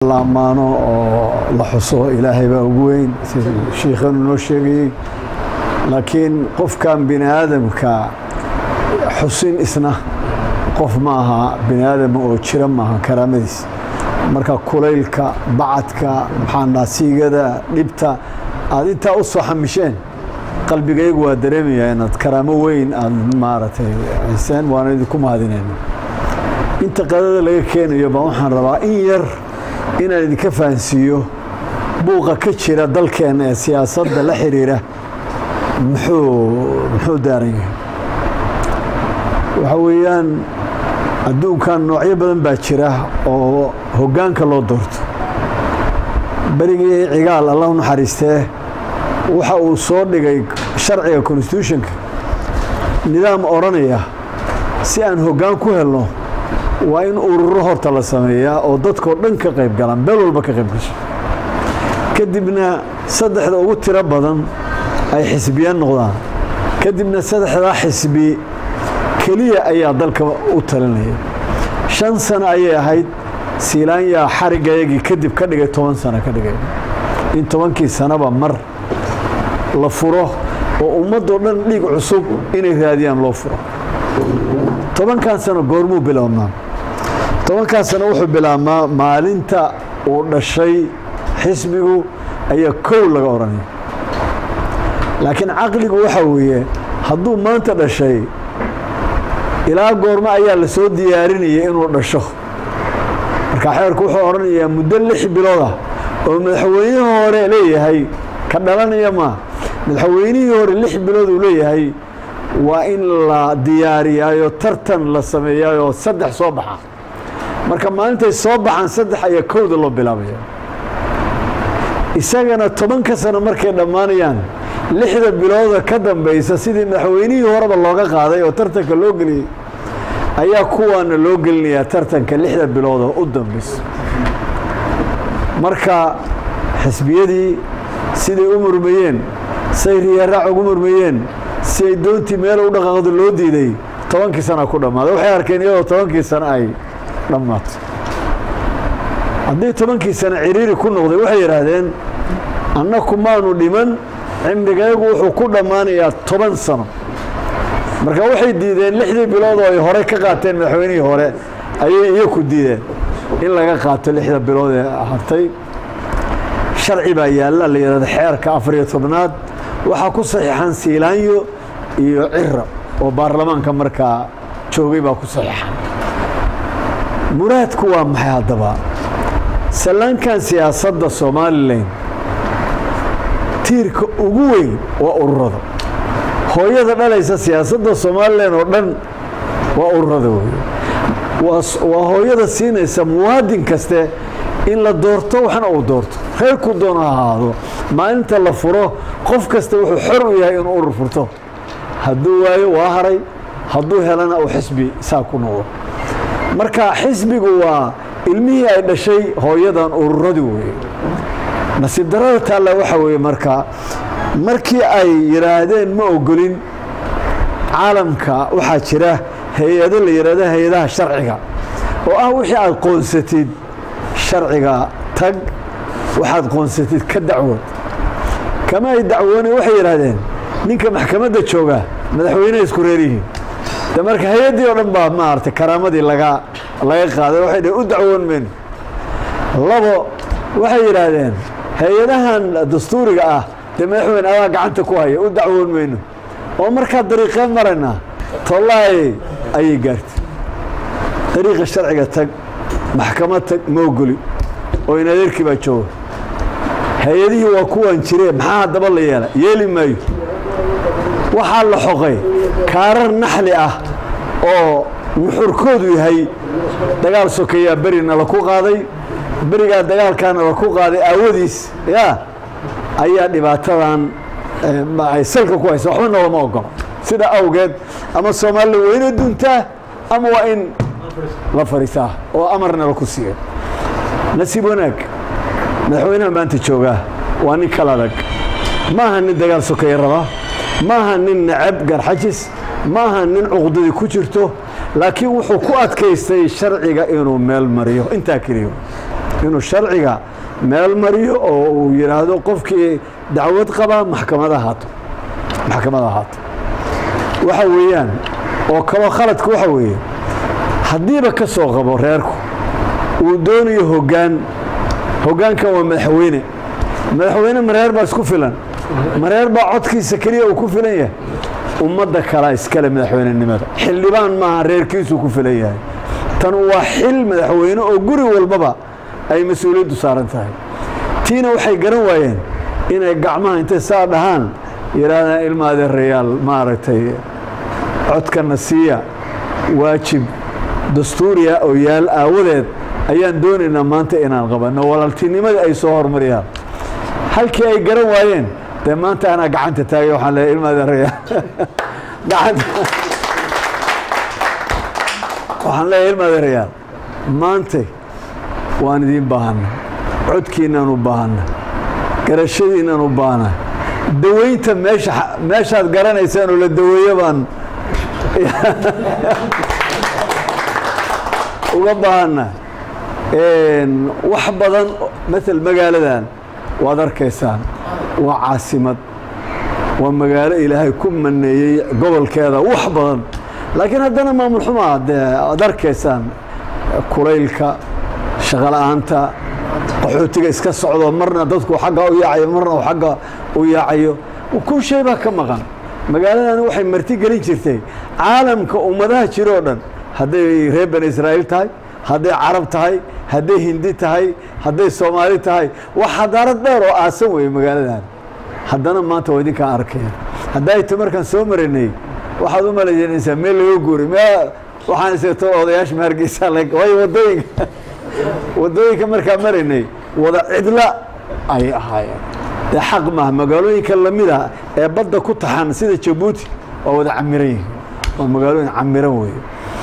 la ammaano oo la xuso ilaahay baa ugu weyn sida shiikhanu noo sheegayey laakiin qofkan bini aadamka xusin isna qof ma aha bini aadam oo jira maaha karaamadiis marka kulaylka bacadka maxaanaa siigada dhibta aada intaa u soo xamisheen qalbigaygu waa dareemayaa inaad karaamo weyn aada maaragtay hayseen waana idinku mahadinayna inta qadada laga keenayo baa waxaan rabaa in yar inaan idinka fahansiiyo buuqa ka jira dalkeenna ee siyaasadda la xiriira muxuu muxuu daaran yahay waxa weeyaan adduunkan noocyo badan baa jira oo hoggaanka loo doorto berigii cigaal allah u naxariistee waxa uu soo dhigay sharciga constitutionka nidaam odhanaya si aan hoggaan ku helno waa in ururo horta la sameeyaa oo dadkao dhan ka qayb galaan beel walba ka qayb gasho kadibna saddexda ugu tiro badan ay xisbiya noqdaan kadibna saddexdaa xisbi keliya ayaa dalka u talinaya shan sano ayay ahayd siilaanyaa xarigayagii kadib ka dhigay toban sano ka dhigay in tobankii sanoba mar la furo oo ummadoo dhan dhiig cusub inay raadiyaan loo furo tobankan sano goormuu bilownaa tobankan sano wuxuu bilaabmaa maalinta uu dhashay xisbigu ayaa kow laga odhanaya laakiin caqligu waxaa weeye hadduu maanta dhashay ilaa goormo ayaa la soo diyaarinaya inuu dhasho marka xeerku wuxuu odhanayaa muddo lix bilooda oo madaxweynihii hore leeyahay ka dhalanaya maa madaxweynihii hore lix bilood uu leeyahay waa in la diyaariyaayo tartan la sameeyaayoo saddex soo baxa marka maalintay soo baxaan saddex ayaa kowda loo bilaabaya isagana tobanka sano markay dhammaanayaan lixda bilooda ka dambaysa sidii madaxweynihii horeba looga qaaday oo tartanka loo geliyey ayaa kuwaana loo gelinayaa tartanka lixda bilooda u dambaysa marka xisbiyadii siday u murmayeen say riyaraac ugu murmayeen si ay doontii meel u dhaqaaqdo loo diiday tobankii sana ku dhammaaday waxay arkeen iyadoo tobankii sano ay dhammaato haddii tobankii sano ciriiri ku noqday waxay yidhaahdeen annaku maanu dhiman cimrigaygu wuxuu ku dhammaanayaa toban sano marka waxay diideen lixdii bilood oo ay hore ka qaateen madaxweynihii hore ayay iyaku diideen in laga qaato lixda bilood ee hartay sharci baa yaalla la yidhahdo xeerka afariyo tobnaad waxaa ku saxiixan siilaanyo iyo cira oo baarlamaanka markaa joogay baa ku saxiixan muraadku waa maxay haddaba sallaankan siyaasadda somalilan tiirka ugu weyn waa ururada hooyada dhalaysa siyaasadda somalilan oo dhan waa ururada wey waa hooyada siinaysa muwaadin kaste in la doorto waxna uu doorto reerku doona ha ahaado maalinta la furo qof kasta wuxuu xor u yahay inuu urur furto hadduu waayo waa haray hadduu helana uu xisbi saa ku noqdo marka xisbigu waa ilmihii ay dhashay hooyadan ururadi weeye nasiib darada taalla waxaa weeye marka markii ay yidhaahdeen ma ogolin caalamka waxaa jira hay-ado la yidhaahdo hay-adaha sharciga oo ah wixii aad qoonsatid sharciga tag waxaad qoonsatid ka dacwood kama ay dacwoone waxay yidhaahdeen ninka maxkamadda jooga madaxweyneha isku reeryihiin de marka hay-addii oo dhan baa maaragtay karaamadii laga laga qaaday waxay dhaheen u dacwoon mayno labo waxay yidhaahdeen hay-adahan dastuuriga ah dee madaxweyne adaa gacanta ku haya u dacwoon mayno oo markaa dariiqeen maraynaa tollaay ayay gaartay dariiqa sharciga tag maxkamad tag ma ogoli oo in adeerkii baa jooga hay-adihii waa kuwan jiree maxaa haddaba la yeela yeeli maayo waxaa la xoqay kaarar naxli ah oo nuxurkoodu yahay dagaal sokeeyaa berina laku qaaday berigaa dagaalkaana laku qaaday aawadiis ya ayaa dhibaatadan ay salka ku haysa waxba noolama ogolo sida awgeed ama soomaalila weyna duntaa ama waa in la fariisaa oo amarna laku siiyo nasiib wanaag madaxweynaha maanta joogaa waa nin kala adag ma aha nin dagaal sokeeye raba ma aha nin nacab garxajis ma aha nin cuqdadii ku jirto laakiin wuxuu ku adkaystay sharciga inuu meel mariyo intaa keliyo inuu sharciga meel mariyo oo uu yidhaahdo qofkii dacwad qabaa maxkamada haato maxkamada haato waxa weeyaan oo kaloo khaladka waxa weeye haddiiba ka soo qabo reerku uu doonayo hoggaan hoggaankan waa madaxweyne madaxweyne mareer baa isku filan mareer baa codkiisa keliya uu ku filan yahay ummadda kalaa iskale madaxweynenimada xildhibaan maaha reerkiisuu ku filan yahay tan waa xil madaxweyne oo guri walbaba ay mas-uuliyaddu saaran tahay tiina waxay garan waayeen inay gacmaha intay saa dhahaan yidhaahdaan ilma adeerayaal maaragtay codkana siiya waajib dastuuriya oo yaal aawadeed ayaan doonaynaa maanta inaan qabanno walaaltinimadii ay soo hormariyaan halkii ay garan waayeen dee maanta anaa gacanta taagay waxaan leeyahay ilma adeerayaal gacanta waxaan leeyahay ilma adeerayaal maantay waan idiin baahanna codkiinaan u baahanna garashadiinaan u baahana daweynta meesha meeshaad garanaysaan oo la daweeyo baan uga baahana wax badan mael magaaladan waad arkaysaan waa caasimad waa magaalo ilaahay ku maneeyey gobolkeeda wax badan laakiin haddana maamul xumaa dee aad arkaysaan kulaylka shaqola'aanta qaxootiga iska socdo marna dadku xagga u yaacayo marna uu xagga u yaacayo kun shay baa ka maqan magaaladani waxay marti gelin jirtay caalamka ummadaha jiro o dhan hadday reer bani israa'iil tahay hadday carab tahay hadday hindi tahay hadday soomaali tahay wax xadaarad dheer oo aasan weeye magaaladan haddana maanta waa idinkaan arkaya hadday ta markaan soo marinay waxaad u malaynaysaa meel laga guuray me waxaan isagto odayaasha mahargeysa waayo wadooyinka wadooyinka markaan maraynay wada cidla ay ahaayeen dee xaq maaha magaalooyinka lamida ee badda ku taxan sida jabuuti waa wada camiran yihiin waa magaalooyin camiran weeye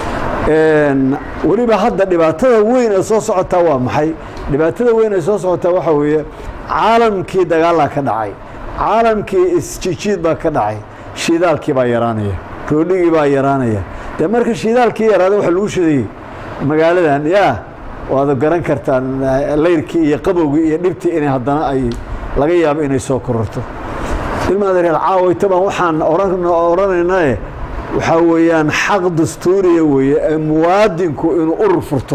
weliba hadda dhibaatada weyn ee soo socotaa waa maxay dhibaatada weyn ee soo socotaa waxaa weeye caalamkii dagaalaa ka dhacay caalamkii isjijiid baa ka dhacay shidaalkii baa yaraanaya roodhigii baa yaraanaya dee marka shidaalkii yaraada waxa lagu shidayey magaaladan yaa waad garan kartaan layrkii iyo qabowgii iyo dhibtii inay haddana ay laga yaabo inay soo kororto ilmaadareer caawayta baan waxaan odhanaynae waxaa weeyaan xaq dastuuriya weeye ee muwaadinku inuu urur furto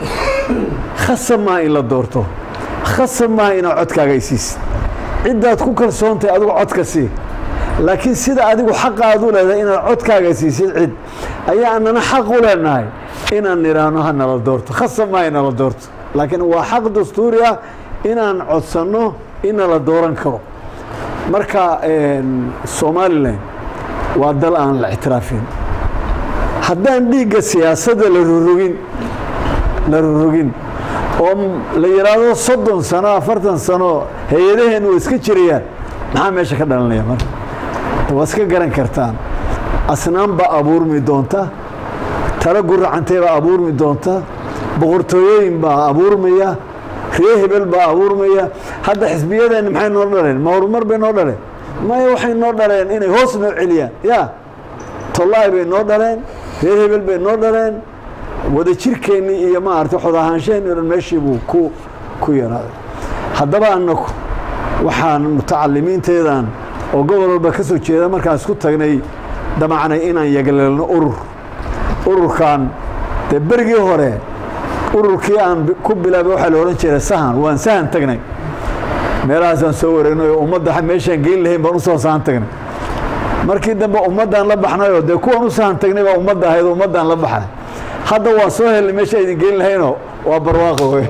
khasab maaha in la doorto khasab maaha inaad codkaaga isiisid ciddaad ku kalsoontahay adigu codka sii laakiin sida adigu xaqa aad u leedahay inaad codkaaga siisid cid ayaa anana xaq u leenahay inaan nidhaahno ha nala doorto khasab maaha inala doorto laakiin waa xaq dastuuri ah inaan codsanno inala dooran karo marka somalilan waa dal aan la ictiraafin haddaan dhiigga siyaasadda la rorogin la rorogin oo la yidhaahdo soddon sano afartan sano hay-adaheen waa iska jirayaan maxaa meesha ka dhalanaya marka waa iska garan kartaan asnaan baa abuurmi doonta talo guracantay baa abuurmi doonta boqortooyooyin baa abuurmaya ree hebel baa abuurmaya hadda xisbiyadeenni maxay noo dhaleen ma horumar bay noo dhaleen maya waxay noo dhaleen inay hoos noo celiyaan ya tollaay bay noo dhaleen reer hebel bay noo dhaleen wada jirkeennii iyo maarata xod ahaanshaheenni o dhan meeshii buu ku ku yaraaday haddaba annagu waxaan mutacalimiinteedan oo gobol walba ka soo jeeda markaan isku tagnay damacnay inaan yagleelno urur ururkan dee berigii hore ururkii aan ku bilaabay waxaa la odhan jiray sahan waan sahan tagnay meelahaasaan soo wareegnay oo ummadda meeshaan geyn lahayn baan usoo sahan tagnay markii dambe ummaddaan la baxnayoo dee kuwan u sahan tagnay baa ummadda ahayd oo ummaddaan la baxnay hadda waa soo helnay meesha idin geyn lahaynoo waa barwaaqo wey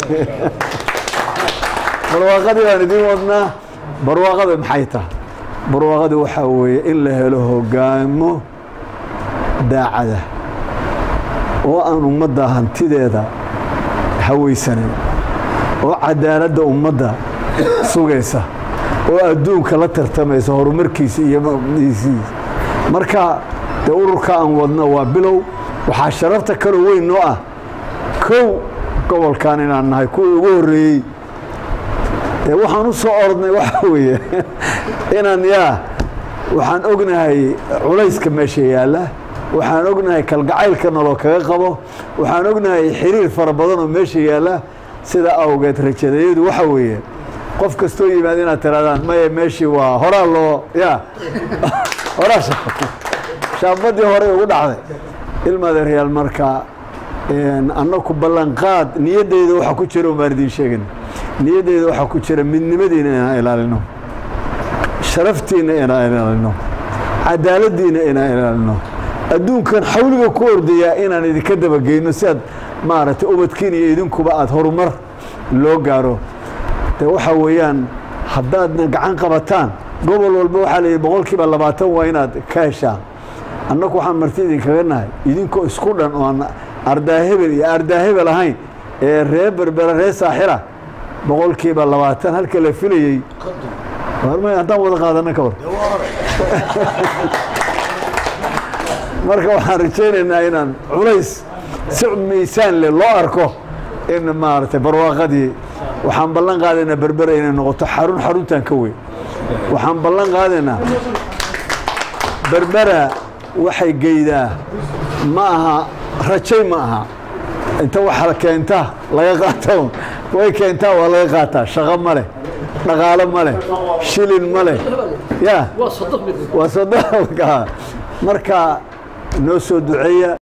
barwaaqadii baan idiin wadnaa barwaaqada maxay tahay barwaaqada waxaa weeye in la helo hogaamo daacada oo aan ummadda hantideeda hawaysanayn oo cadaaladda ummadda sugaysa oo adduunka la tartamaysa horumarkiisa iyo maqdiisiisa marka dee ururka aan wadno waa bilow waxaa sharafta kaloo weyn noo ah kow gobolkan inaan nahay kuwii ugu horreeyey dee waxaan u soo orodnay waxa weeye inaan yaa waxaan ognahay culayska meesha yaalla waxaan ognahay kalgacaylka noloo kaga qabo waxaan ognahay xiriir fara badan oo meesha yaalla sida awgeed rajadayadu waxa weeye qof kastoo yimaad inaad tirahdaan maya meeshii waa horaa loo ya horaa shaambadii horey ugu dhacday ilmadeeryaal marka annaku ballanqaad niyaddeyda waxaa ku jira umaan idiin sheegin niyaddeyda waxaa ku jira midnimadiina inaan ilaalino sharaftiina inaan ilaalino cadaaladdiina inaan ilaalino adduunkan xawliga ku ordayaa inaan idinka dabageyno si aad maaragtay ubadkiin iyo idinkuba aada horumar loo gaaro de waxaa weeyaan haddaadna gacan qabataan gobol walba waxaa layihi boqol kiiba labaatan waa inaad ka heshaan annaku waxaan marti idinkaga nahay idinkoo isku dhan oo aan ardaahebel iyo ardaahebel ahayn ee ree berbera ree saaxira boqol kiiba labaatan halka la filayey haddaan wada qaadana ka hor marka waxaan rajaynaynaa inaan culays si miisaan leh loo arko in maaragtay barwaaqadii waxaan ballan qaadaynaa berbera inay noqoto xarun xaruntan ka weyn waxaan ballan qaadaynaa berbera waxay geydaa ma aha rajay ma aha inta waxa keentaa laga qaato way keentaa waa laga qaataa shaqo ma leh dhaqaalo ma leh shilin ma leh ya waa sodoka marka noo soo duceeya